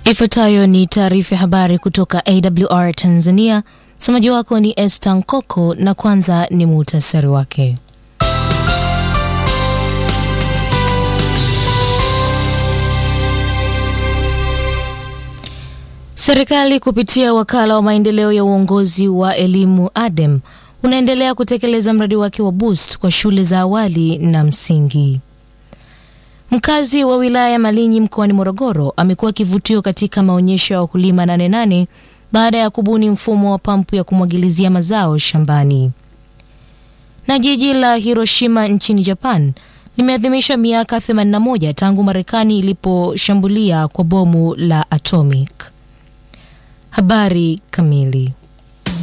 Ifuatayo ni taarifa ya habari kutoka AWR Tanzania. Msomaji wako ni Esther Nkoko na kwanza ni muhtasari wake. Serikali kupitia wakala wa maendeleo ya uongozi wa elimu ADEM unaendelea kutekeleza mradi wake wa Boost kwa shule za awali na msingi. Mkazi wa wilaya ya Malinyi mkoani Morogoro amekuwa kivutio katika maonyesho ya wakulima Nane Nane baada ya kubuni mfumo wa pampu ya kumwagilizia mazao shambani. Na jiji la Hiroshima nchini Japan limeadhimisha miaka 81 tangu Marekani iliposhambulia kwa bomu la atomic. Habari kamili.